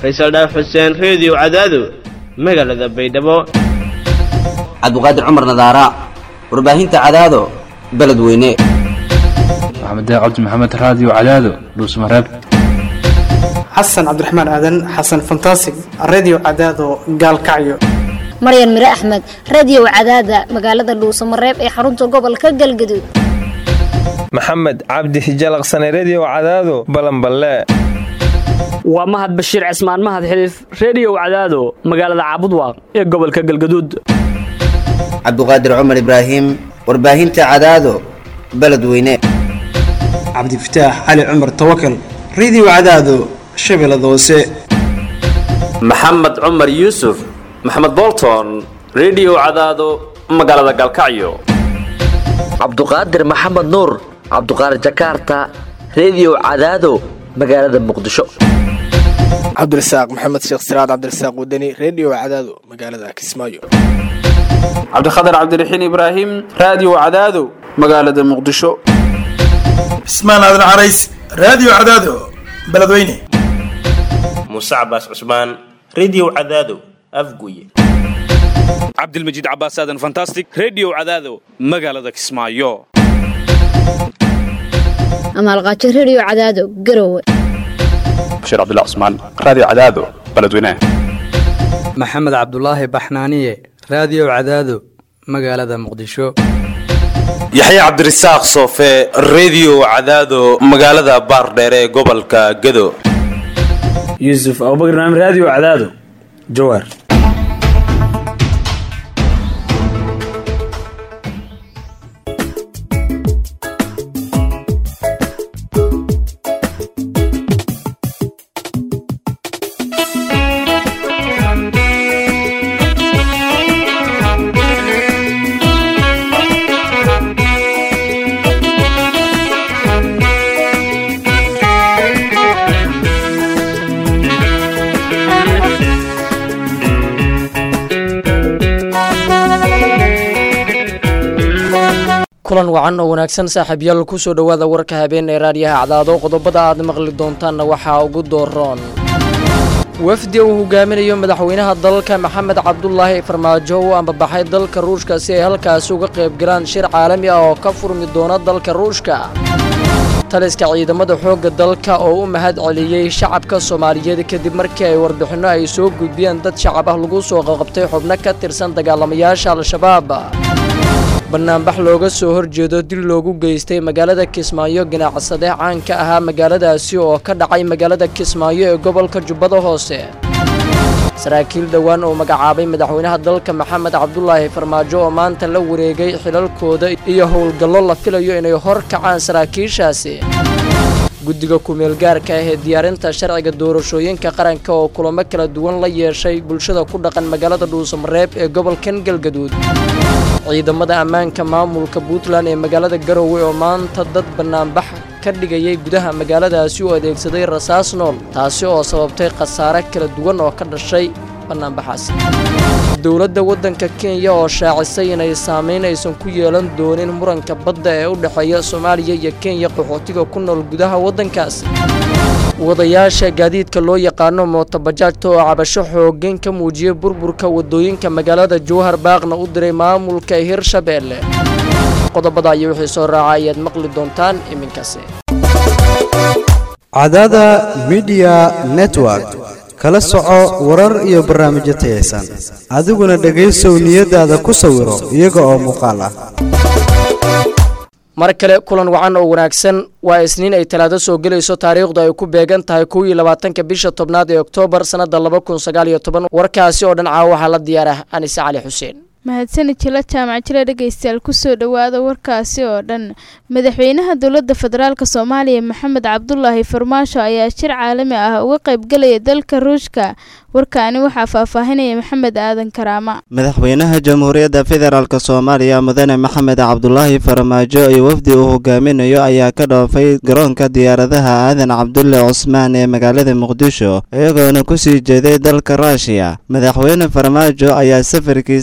faysal dhaaf xuseen reediyo cadaado magaalada baydhabo cabdiqaadir cumar nadaara warbaahinta cadaado beledweyne maxamed cabdi maxamed raadiyo cadaado dhuusmareeb xasan cabdiraxmaan aadan xasan fantasig redio cadaado gaalkacyo maryan mire axmed radiyow cadaada magaalada dhuusamareeb ee xarunta gobolka galgaduud maxamed cabdi hijalaqsane rediyow cadaado balanballe waa mahad bashiir cismaan mahad xiliif rediyow cadaado magaalada caabudwaaq ee gobolka galgaduud cabdiqaadir cumar ibraahim warbaahinta cadaado beledweyne cabdifataax cali cumar tawakal redio cadaado shabeellada hoose maxamed cumar yuusuf maxamed bolton rediyow cadaado magaalada galkacyo cabduqaadir maxamed nuur cabduqaadir jakaarta rediyow cadaado magaalada muqdisho cabdirasaaq maxamed sheekh siraad cabdirasaaq wadani rediyo cadaado magaalada kismaayo cabdikhatar cabdiraxiin ibraahim raadiyo cadaado magaalada muqdisho cismaan aadan carays raadiyo cadaado beledweyne muuse cabaas cusmaan rediyo cadaado afguye cabdilmajiid cabaas aadan fantastic rediyo cadaado magaalada kismaayo amaalqaajo rediyo cadaado garowe bashiir cabdullah cusmaan raadiyo cadaado beledweyne maxamed cabdulaahi baxnaaniye raadiyo cadaado magaalada muqdisho yaxye cabdirasaaq soofe rediyo cadaado magaalada baardheere ee gobolka gado yuusuf abubakar naam raadiyo cadaado jawaar kulan wacan oo wanaagsan saaxiibyaal kusoo dhowaada warka habeen ee raadiyaha cadaado qodobada aad maqli doontaanna waxaa ugu dooroon wafdi uu hogaaminayo madaxweynaha dalka maxamed cabdulaahi farmaajo u ambabaxay dalka ruushka si ay halkaasi uga qaybgalaan shir caalami ah oo ka furmi doona dalka ruushka taliska ciidamada xoogga dalka oo u mahad celiyey shacabka soomaaliyeed kadib markii ay warbixinno ay soo gudbiyeen dad shacab ah lagu soo qaqabtay xubno ka tirsan dagaalamayaasha al-shabaab banaanbax looga soo horjeedo dil loogu geystay magaalada kismaayo ganacsade caanka ahaa magaaladaasi oo ka dhacay magaalada kismaayo ee gobolka jubbada hoose saraakiil dhowaan oo magacaabay madaxweynaha dalka maxamed cabdulaahi farmaajo oo maanta la wareegay xilalkooda iyo howlgallo la filayo inay hor kacaan saraakiishaasi guddiga ku-meelgaarka ah ee diyaarinta sharciga doorashooyinka qaranka oo kulamo kala duwan la yeeshay bulshada ku dhaqan magaalada dhuusamareeb ee gobolkan galgaduud ciidamada ammaanka maamulka puntland ee magaalada garowe oo maanta dad bannaanbax ka dhigayay gudaha magaaladaasi u adeegsaday rasaas nool taasi oo sababtay khasaare kala duwan oo ka dhashay bannaanbaxaas dowladda waddanka kenya oo shaacisay inay saamayn aysan ku yeelan doonin muranka badda ee u dhexeeya soomaaliya iyo kenya qaxootiga ku nool gudaha waddankaas wadayaasha gaadiidka loo yaqaano mootobajaajta oo cabasho xooggan ka muujiyey burburka waddooyinka magaalada jowhar baaqna u diray maamulka hirshabeelle qodobada iyo wixii soo raaca ayaad maqli doontaan iminkaasi cadada midiya network kala soco warar iyo barnaamijyo tayaysan adiguna dhegaysow niyadaada ku sawiro iyaga oo muuqaal ah mar kale kulan wacan oo wanaagsan waa isniin ay talaado soo gelayso taariikhdu ay ku beegan tahay kow iyo labaatanka bisha tobnaad ee oktoobar sannadda laba kun sagaal iyo toban warkaasi oo dhan caawa waxaa la diyaar ah anise cali xuseen mahadsanid jila jaamac jile dhegaystayaal kusoo dhowaada warkaasi oo dhan madaxweynaha dowladda federaalk soomaaliya maxamed cabdulaahi farmaasho ayaa shir caalami ah uga qaybgalaya dalka ruushka warkaani waxaa faahfaahinaya maxamed aadan karaama madaxweynaha jamhuuriyadda federaalk soomaaliya mudane maxamed cabdulaahi farmaajo iyo wafdi uu hogaaminayo ayaa ka dhoofay garoonka diyaaradaha aadan cabdulle cusmaan ee magaalada muqdisho iyagoona kusii jeeday dalka ruushiya madaxweyne farmaajo ayaa safarkiisa dalka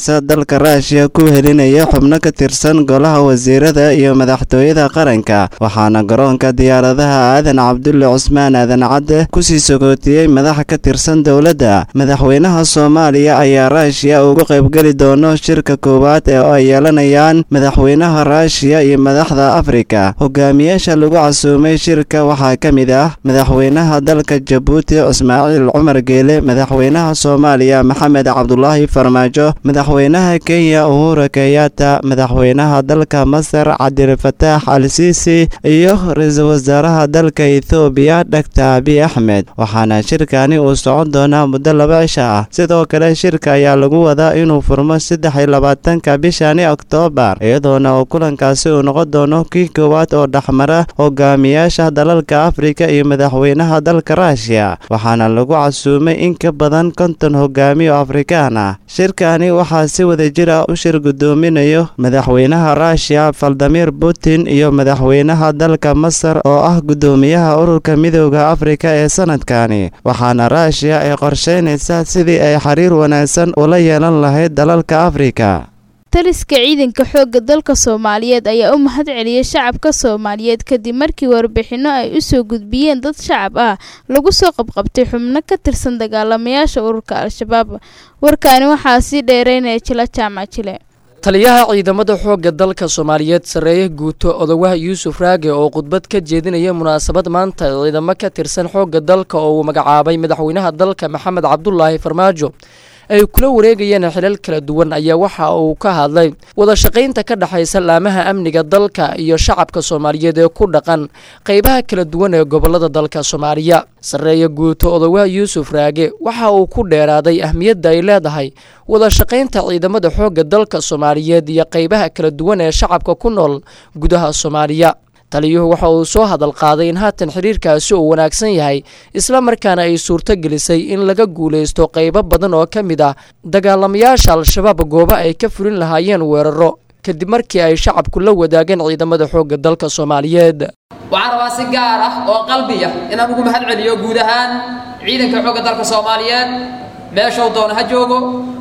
dalka ruushiya ku helinaya xubno ka tirsan golaha wasiirada iyo madaxtooyada qaranka waxaana garoonka diyaaradaha aadan cabdulle cusmaan aadan cadde kusii sogootiyey madax ka tirsan dowladda madaxweynaha soomaaliya ayaa ruushiya uga qaybgeli doono shirka koowaad ee ay yeelanayaan madaxweynaha ruushiya iyo madaxda afrika hogaamiyaasha lagu casuumay shirka waxaa ka mid ah madaxweynaha dalka jabuuti ismaaciil cumar geele madaxweynaha soomaaliya maxamed cabdulaahi farmaajo madaxweynaha kenya uhura kenyatta madaxweynaha dalka masar cabdilfataax al siisi iyo ra-iisul wasaaraha dalka ethoobiya dhaktar abiy axmed waxaana shirkani uu socon doonaa muddo laba cisha ah sidoo kale shirka ayaa lagu wadaa inuu furmo saddex iyo labaatanka bishani oktoobar iyadoona uu kulankaasi uu noqon doono kii koowaad oo dhexmara hogaamiyaasha dalalka afrika iyo madaxweynaha dalka ruushiya waxaana lagu casuumay in ka badan konton hogaamiyo afrikaan ah shirkani waxaa si wada jir ah u shir gudoominayo madaxweynaha ruushiya valdimir putin iyo madaxweynaha dalka masar oo ah gudoomiyaha ururka midooda afrika ee sanadkani waxaana ruushiya ay qorsheynaysaa sidii ay xiriir wanaagsan ula yeelan lahayd dalalka afrika taliska ciidanka xoogga dalka soomaaliyeed ayaa u mahad celiyey shacabka soomaaliyeed kadib markii warbixinno ay u soo gudbiyeen dad shacab ah lagu soo qabqabtay xubno ka tirsan dagaalamayaasha ururka al-shabaab warkaani waxaa sii dheereynaya jila jaamac jile taliyaha ciidamada xoogga dalka soomaaliyeed sarreeye guuto odowaha yuusuf raage oo khudbad ka jeedinaya munaasabad maanta ciidamo ka tirsan xoogga dalka oo uu magacaabay madaxweynaha dalka maxamed cabdulaahi farmaajo ay kula wareegayeen xilal kala duwan ayaa waxa uu ka hadlay wada shaqaynta ka dhexaysa laamaha amniga dalka iyo shacabka soomaaliyeed ee ku dhaqan qaybaha kala duwan ee gobolada dalka soomaaliya sarreeye guuto odowaha yuusuf raage waxa uu ku dheeraaday ahmiyadda ay leedahay wada shaqaynta ciidamada xoogga dalka soomaaliyeed iyo qaybaha kala duwan ee shacabka ku nool gudaha soomaaliya taliyuhu waxa uu soo hadal qaaday in haatan xiriirkaasi uu wanaagsan yahay isla markaana ay suurto gelisay in laga guulaysto qaybo badan oo ka mid ah dagaalamayaasha al-shabaab goobo ay ka fulin lahaayeen weeraro kadib markii ay shacabku la wadaageen ciidamada xoogga dalka soomaaliyeed waxaan rabaa si gaar ah oo qalbiya inaan ugu mahad celiyo guud ahaan ciidanka xoogga dalka soomaaliyeed meeshuu doona ha joogo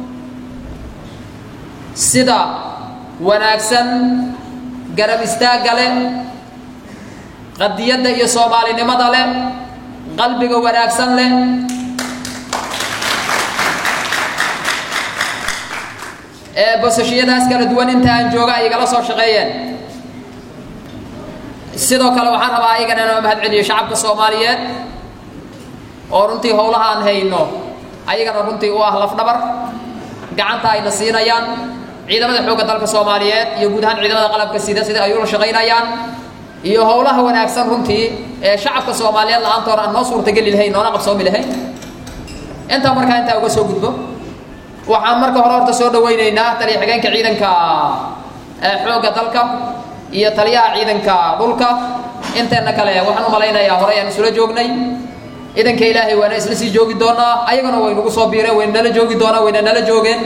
sida wanaagsan garab istaagga leh qadiyadda iyo soomaalinimada leh qalbiga wanaagsan leh ee bosashiyadaas kala duwan inta aan jooga ay igala soo shaqeeyeen sidoo kale waxaan rabaa ayagana inaan mahad celiyo shacabka soomaaliyeed oo runtii howlaha aan hayno ayagana runtii u ah lafdhabar gacanta ayna siinayaan ciidamada xoogga dalka soomaaliyeed iyo guud ahaan ciidamada qalabka sida sida ay ula shaqaynayaan iyo howlaha wanaagsan runtii ee shacabka soomaaliyeed la-aantoona aan noo suurtageli lahayn noona qabsoomi lahayn intaa markaa intaa uga soo gudbo waxaan marka hore horta soo dhawaynaynaa taliya xigeenka ciidanka xoogga dalka iyo taliyaha ciidanka dhulka inteenna kale waxaan u malaynayaa horey aan isula joognay ciidanka ilaahay waana isla sii joogi doonaa ayagana way nagu soo biireen wayna nala joogi doonaa wayna nala joogeen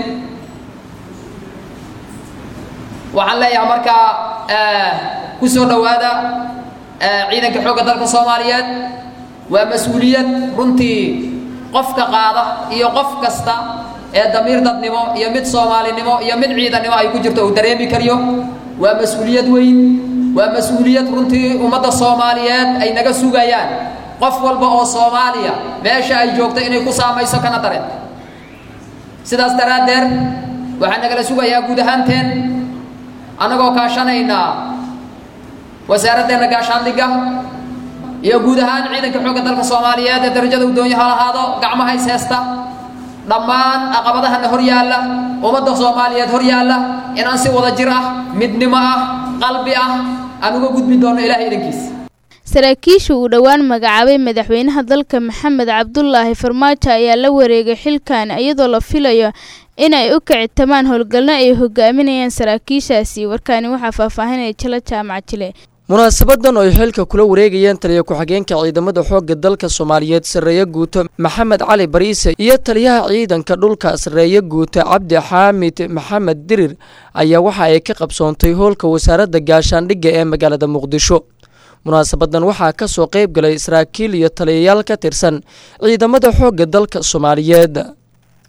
waxaan leeyahay markaa ku soo dhowaada ciidanka xoogga dalka soomaaliyeed waa mas-uuliyad runtii qofka qaada iyo qof kasta ee damiir dadnimo iyo mid soomaalinimo iyo mid ciidannimo ay ku jirto uu dareemi kariyo waa mas-uuliyad weyn waa mas-uuliyad runtii ummadda soomaaliyeed ay naga sugayaan qof walba oo soomaaliya meesha ay joogto inay ku saamayso kana dareen sidaas daraaddeed waxaa nagala sugayaa guud ahaanteen annagoo kaashanaynaa wasaaraddeena gaashaandhigga iyo guud ahaan ciidanka xoogga dalka soomaaliyeed ee darajada uu doonyo ha lahaado gacmaha is heesta dhammaan caqabadahana hor yaalla ummadda soomaaliyeed hor yaalla inaan si wada jir ah midnimo ah qalbi ah aan uga gudbi doono ilaahay idankiisa saraakiisha uu dhowaan magacaabay madaxweynaha dalka maxamed cabdulaahi farmaajo ayaa la wareegay xilkan iyadoo la filayo inay u kicitamaan howlgalno ay hogaaminayaan saraakiishaasi warkaani waxaa faahfaahinaya jila jaamac jile munaasabadan oo ay xilka kula wareegayeen taliya ku-xigeenka ciidamada xoogga dalka soomaaliyeed sarreeye guuto maxamed cali bariise iyo taliyaha ciidanka dhulka sarreeye guuto cabdi xaamid maxamed dirir ayaa waxa ay ka qabsoontay hoolka wasaaradda gaashaandhigga ee magaalada muqdisho munaasabadan waxaa ka soo qayb galay saraakiil iyo taliyayaal ka tirsan ciidamada xoogga dalka soomaaliyeed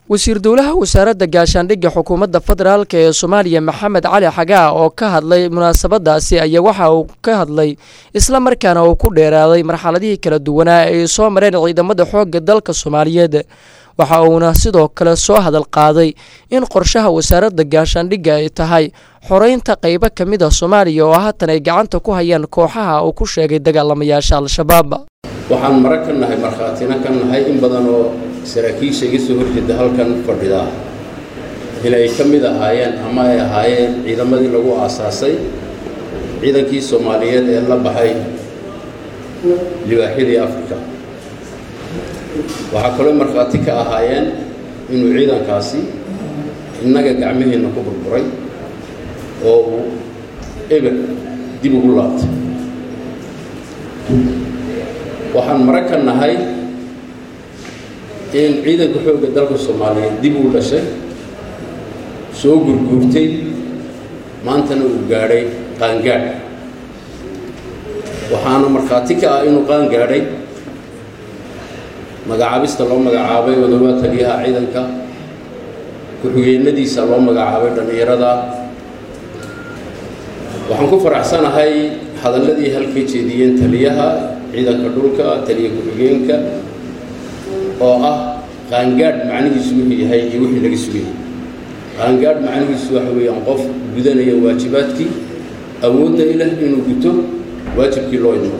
wasiir dowlaha wasaaradda gaashaandhigga xukuumadda federaalk ee soomaaliya maxamed cali xagaa oo ka hadlay munaasabadaasi ayaa waxa uu ka hadlay isla markaana uu ku dheeraaday marxaladihii kala duwanaa ay soo mareen ciidamada xoogga dalka soomaaliyeed waxa uuna sidoo kale soo hadal qaaday in qorshaha wasaaradda gaashaandhigga ay tahay xoreynta qaybo ka mid a soomaaliya oo haatan ay gacanta ku hayaan kooxaha uu ku sheegay dagaalamayaasha al-shabaab waxaan mara ka nahay markhaatina ka nahay in badan oo saraakiisha iga soo horjeeda halkan fadhidaa inay ka mid ahaayeen ama ay ahaayeen ciidamadii lagu aasaasay ciidankii soomaaliyeed ee la baxay libaaxyadii afrika waxaa kaloo markhaati ka ahaayeen inuu ciidankaasi innaga gacmaheenna ku burburay oo uu eber dib ugu laabtay waxaan mara ka nahay in ciidanka xoogga dalka soomaaliyeed dib uu dhashay soo gurguurtay maantana uu gaadhay qaangaadh waxaana markhaati ka ah inuu qaan gaadhay magacaabista loo magacaabay odobaa taliyaha ciidanka ku-xigeenadiisa loo magacaabay dhallinyarada waxaan ku faraxsanahay hadalladii halkay jeediyeen taliyaha ciidanka dhulka taliya ku-xigeenka oo ah qaangaadh macnihiisu wuxuu yahay iyo wixii laga sugayay qaangaadh macnihiisu waxa weeyaan qof gudanaya waajibaadkii awoodna ilah inuu guto waajibkii loo idmo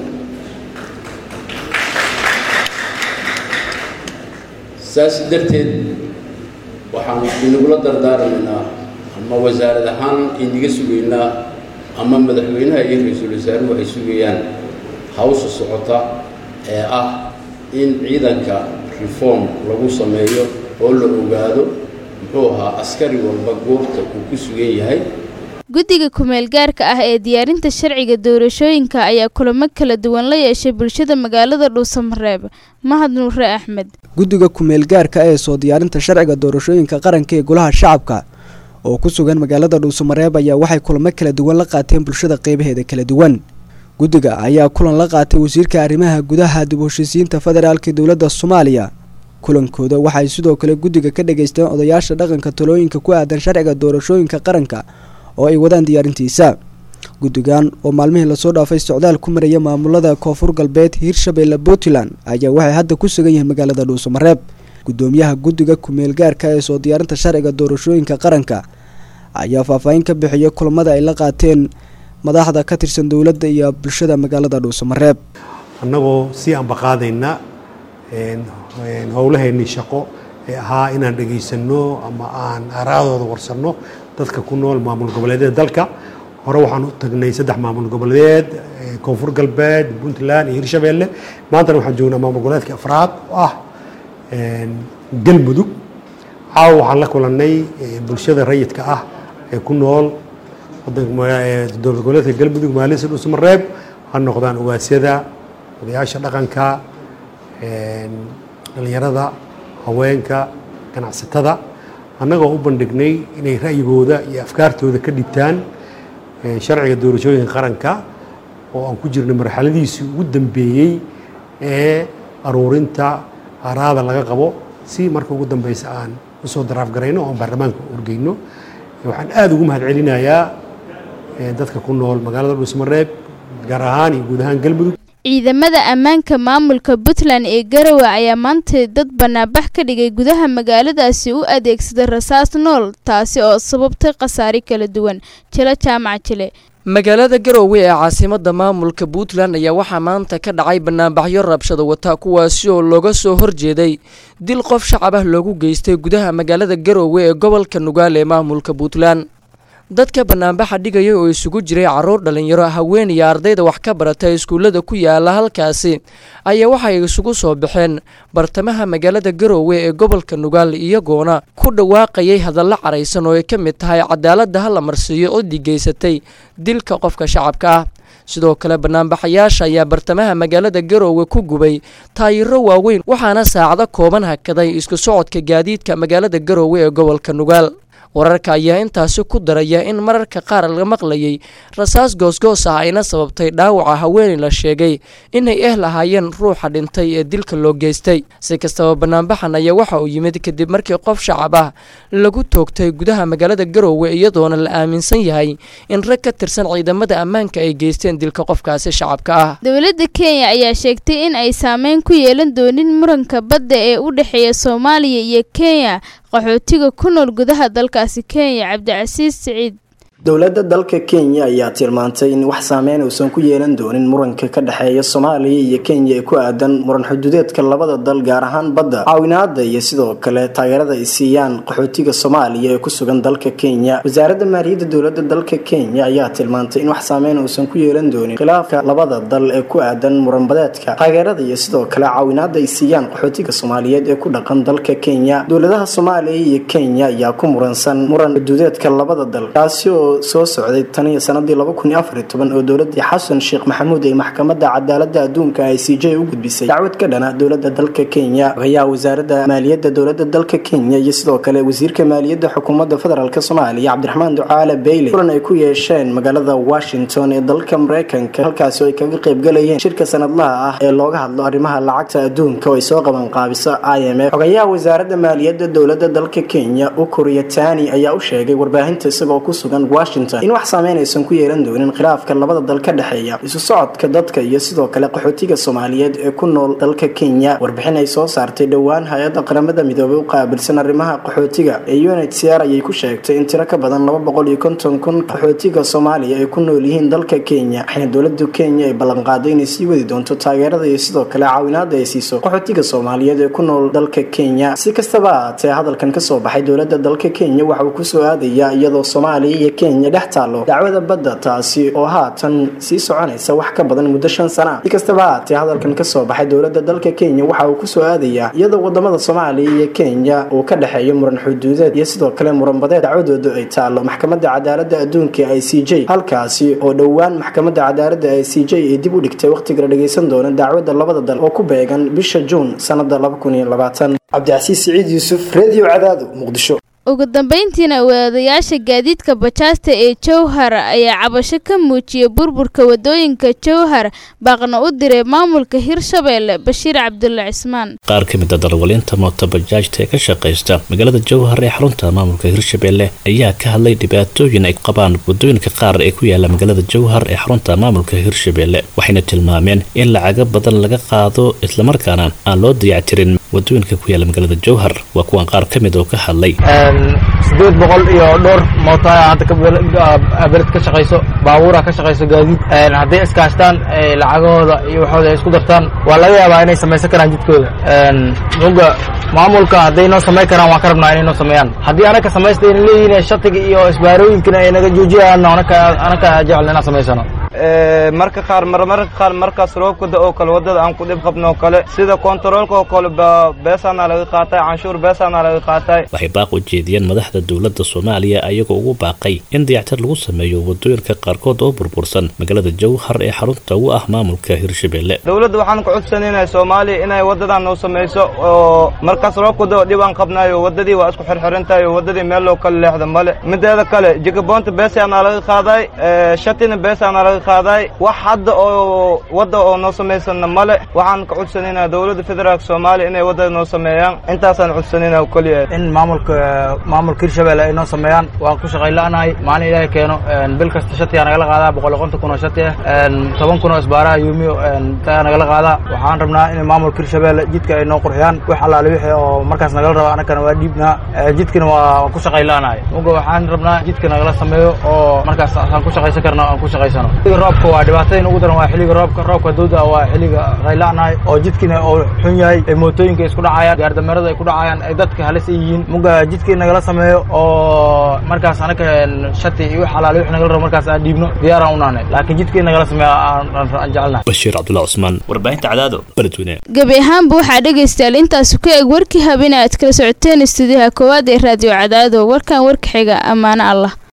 saas darteed waxaan inagula dardaarmaynaa ama wasaarad ahaan inaga sugaynaa ama madaxweynaha iyo ra-iisul wasaaruhu ay sugayaan hawsha socota ee ah in ciidanka reform lagu sameeyo oo la ogaado muxuu ahaa askari walba goobta uu ku sugan yahay guddiga kumeel gaarka ah ee diyaarinta sharciga doorashooyinka ayaa kulamo kala duwan la yeeshay bulshada magaalada dhuusamareeb mahad nuure axmed guddiga kumeel gaarka ee soo diyaarinta sharciga doorashooyinka qaranka ee golaha shacabka oo ku sugan magaalada dhuusamareeb ayaa waxay kulamo kala duwan la qaateen bulshada qeybaheeda kala duwan guddiga ayaa kulan la qaatay wasiirka arrimaha gudaha dib u heshiisiinta federaalka dowladda soomaaliya kulankooda waxay sidoo kale guddiga ka dhageysteen odayaasha dhaqanka talooyinka ku aadan sharciga doorashooyinka qaranka oo ay wadaan diyaarintiisa guddigan oo maalmihii lasoo dhaafay socdaal ku maraya maamulada koonfur galbeed hiirshabeelle puntland ayaa waxay hadda ku sugan yihiin magaalada dhuusamareeb gudoomiyaha guddiga kumeel gaarka ee soo diyaarinta sharciga doorashooyinka qaranka ayaa faahfaahin ka bixiyay kulamada ay la qaateen madaxda ka tirsan dowladda iyo bulshada magaalada dhuusamareeb annagoo sii ambaqaadayna howlaheennii shaqo ee ahaa inaan dhegaysanno ama aan aaraadooda warsanno dadka ku nool maamul goboleedyada dalka hore waxaan u tagnay saddex maamul goboleed koonfur galbeed puntland iyo hirshabeelle maantana waxaan joognaa maamul goboleedka afraad oo ah galmudug caawa waxaan la kulannay bulshada rayidka ah ee ku nool dowlad goboleedka galmudug maalisa dhuusamareeb ha noqdaan ugaasyada odayaasha dhaqanka dhallinyarada haweenka ganacsatada annagoo u bandhignay inay ra'yigooda iyo afkaartooda ka dhibtaan sharciga doorashooyinka qaranka oo aan ku jirnay marxaladiisii ugu dambeeyey ee aruurinta araada laga qabo si marka ugu dambeysa aan usoo daraafgarayno oo aan baarlamaanka urgeyno waxaan aada ugu mahad celinayaa dadka ku nool magaalada dhuusmareeb gaar ahaan iyo guud ahaan galmudug ciidamada ammaanka maamulka puntland ee garowe ayaa maanta dad banaanbax ka dhigay gudaha magaaladaasi u adeegsaday rasaas nool taasi oo sababtay khasaare kala duwan jilo jaamac jile magaalada garowe ee caasimada maamulka puntland ayaa waxaa maanta ka dhacay banaanbaxyo rabshada wata kuwaasi oo looga soo horjeeday dil qof shacab ah loogu geystay gudaha magaalada garowe ee gobolka nugaal ee maamulka puntland dadka banaanbaxa dhigaya oo isugu jiray caruur dhalinyaro haween iyo ardayda wax ka barata iskuullada ku yaala halkaasi ayaa waxay isugu soo baxeen bartamaha magaalada garowe ee gobolka nugaal iyagoona ku dhawaaqayay hadallo caraysan oo ay ka mid tahay cadaaladda ha la marsiiyo ciddii geysatay dilka qofka shacabka ah sidoo kale banaanbaxayaasha ayaa bartamaha magaalada garowe ku gubay taayiro waaweyn waxaana saacado kooban hakaday isku socodka gaadiidka magaalada garowe ee gobolka nugaal wararka ayaa intaasi ku daraya in mararka qaar la maqlayay rasaas goosgoos ah ayna sababtay dhaawaca haweeney la sheegay inay eh lahaayeen ruuxa dhintay ee dilka loo geystay si kastaba banaanbaxan ayaa waxa uu yimid kadib markii qof shacab ah lagu toogtay gudaha magaalada garoowe iyadoona la aaminsan yahay in rag ka tirsan ciidamada ammaanka ay geysteen dilka qofkaasi shacabka ah dowladda kenya ayaa sheegtay in ay saameyn ku yeelan doonin muranka badda ee u dhexeeya soomaaliya iyo kenya qaxootiga ku nool gudaha dalkaasi kenya cabdicasiis siciid dowladda dalka kenya ayaa tilmaantay in wax saameyn uusan ku yeelan doonin muranka ka dhexeeya soomaaliya iyo kenya ee ku aadan muran xuduudeedka labada dal gaar ahaan badda caawinaada iyo sidoo kale taageerada ay siiyaan qaxootiga soomaaliya ee ku sugan dalka kenya wasaaradda maaliyadda dowladda dalka kenya ayaa tilmaantay in wax saameyn uusan ku yeelan doonin khilaafka labada dal ee ku aadan muranbadeedka taageerada iyo sidoo kale caawinaada ay siiyaan qaxootiga soomaaliyeed ee ku dhaqan dalka kenya dowladaha soomaaliya iyo kenya ayaa ku muransan muran xuduudeedka labada dal kaasi oo soo socday tan iyo sanadii laba kun iyo afar iyo toban oo dowladii xasan sheekh maxamuud ay maxkamadda cadaaladda adduunka i c j u gudbisay dacwad ka dhana dowladda dalka kenya ayaa wasaaradda maaliyadda dowladda dalka kenya iyo sidoo kale wasiirka maaliyadda xukuumadda federaalk soomaaliya cabdiraxmaan ducaale bayle kulan ay ku yeesheen magaalada washington ee dalka mareykanka halkaasi oo ay kaga qaybgalayeen shirka sanadlaha ah ee looga hadlo arrimaha lacagta adduunka oo ay soo qaban qaabiso i m f xogayaha wasaaradda maaliyadda dowladda dalka kenya ukuriya tani ayaa u sheegay warbaahinta isagoo ku sugan in wax saameyn aysan ku yeelan doonin khilaafka labada dal ka dhexeeya isu socodka dadka iyo sidoo kale qaxootiga soomaaliyeed ee ku nool dalka kenya warbixin ay soo saartay dhowaan hay-adda qaramada midoobay u qaabilsan arrimaha qaxootiga ee unhcr ayay ku sheegtay in tiro ka badan laba boqol iyo konton kun qaxootiga soomaaliya ay ku nool yihiin dalka kenya waxayna dowlada kenya ay ballanqaaday inay sii wadi doonto taageerada iyo sidoo kale caawinaada ay siiso qaxootiga soomaaliyeed ee ku nool dalka kenya si kastaba ahaatee hadalkan kasoo baxay dowlada dalka kenya waxa uu kusoo aadayaa iyadoo soomaaliya iyo kenya dhex taalo dacwada badda taasi oo haatan sii soconaysa wax ka badan muddo shan sana si kastaba haatee hadalkan kasoo baxay dowladda dalka kenya waxa uu kusoo aadayaa iyadoo wadamada soomaaliya iyo kenya uu ka dhexeeyo muran xuduudeed iyo sidoo kale muranbadeed dacwadoodu ay taalo maxkamadda cadaaladda adduunka i c j halkaasi oo dhowaan maxkamadda cadaaladda i c j ay dib u dhigtay wakhtiga la dhageysan doona dacwadda labada dal oo ku beegan bisha juun sanada cabdicasiis siciid yuusuf redio cadaado muqdisho ugu dambeyntiina wadayaasha gaadiidka bajaasta ee jowhar ayaa cabasho ka muujiyay burburka wadooyinka jowhar baaqna u diray maamulka hirshabeelle bashiir cabdulle cismaan qaar ka mid a darwalinta mooto bajaajta ee ka shaqaysta magaalada jowhar ee xarunta maamulka hirshabeelle ayaa ka hadlay dhibaatooyin ay qabaan wadooyinka qaar ee ku yaala magaalada jowhar ee xarunta maamulka hirshabeelle waxayna tilmaameen in lacago badan laga qaado islamarkaana aan loo dayactirin wadooyinka ku yaala magaalada jowhar waa kuwan qaar ka mid oo ka hadlay sideed boqol iyo dhowr mooto ayaa hadda beled ka shaqayso baabuura ka shaqayso gaadiid hadday iskaashtaan lacagahooda iyo waxooda ay isku dartaan waa laga yaabaa inay samaysan karaan jidkooda muga maamulka hadday noo samayn karaan waan ka rabnaa inay noo sameeyaan haddii anaka samaysta ayna leeyihiin shatiga iyo isbaarooyinkana ay naga joojiyaan anaka jecel inaan samaysano marka qaar marmarka qaar markaas roobkada oo kale wadada aan ku dhib qabno oo kale sida kontaroolka oo kale beesaana laga qaatay canshuur beesaana laga qaatay waxay baaq u jeediyeen madaxda dowladda soomaaliya ayagoo ugu baaqay in dayactir lagu sameeyo wadooyinka qaarkood oo burbursan magaalada jowhar ee xarunta u ah maamulka hirshabeelle dowladda waxaan ku codsanaynahay soomaaliya inay wadadan noo samayso oo markaas roobkada oo dhib aan qabnayo wadadii waa isku xirxirantahay oo wadadii meel loo kala leexda male mideeda kale jigaboonta beesaana laga qaaday shatina beesaana laga qaaday wax hadda oo wadda oo noo samaysana male waxaan ka codsanayna dowladda federaalka soomaaliya inay wadada noo sameeyaan intaasaan codsanayna keliya in maamulka maamulka hirshabelle ay noo sameeyaan waan ku shaqayn la'nahay maalin ilaahay keeno bil kasta shatiyaa nagala qaadaa boqol konton kun oo shati ah toban kun oo isbaaraha yuumiyo taa nagala qaadaa waxaan rabnaa in maamulka hirshabelle jidka ay noo qurxiyaan wax allaale wixii oo markaas nagala raba anakana waa dhiibnaa jidkana waa ku shaqayn la'nahay muga waxaan rabnaa jidka nagala sameeyo oo markaas aan ku shaqaysan karno aan ku shaqaysano roobka waa dhibaatadayn ugu daran waa xilliga roobka roobka dawda waa xilliga qayla'nahay oo jidkina oo xun yahay ee mootooyinka isku dhacayaan gaardameerada ay ku dhacayaan ay dadka halis ay yihiin muga jidkii nagala sameeyo oo markaas anaka shati iyo wax alaale wix nagala rabo markaas aan dhiibno diyaaraan u nahnay laakiin jidkii nagala sameeyo aan jecelnahay bashiir cabdulla cusmaan warbaahinta cadaado beledweyne gebi ahaanba waxaa dhegaystayaal intaasi ku eg warkii habeen aad kala socoteen istuudiyaha koowaad ee raadiyo cadaado warkan warka xiga ammaano allah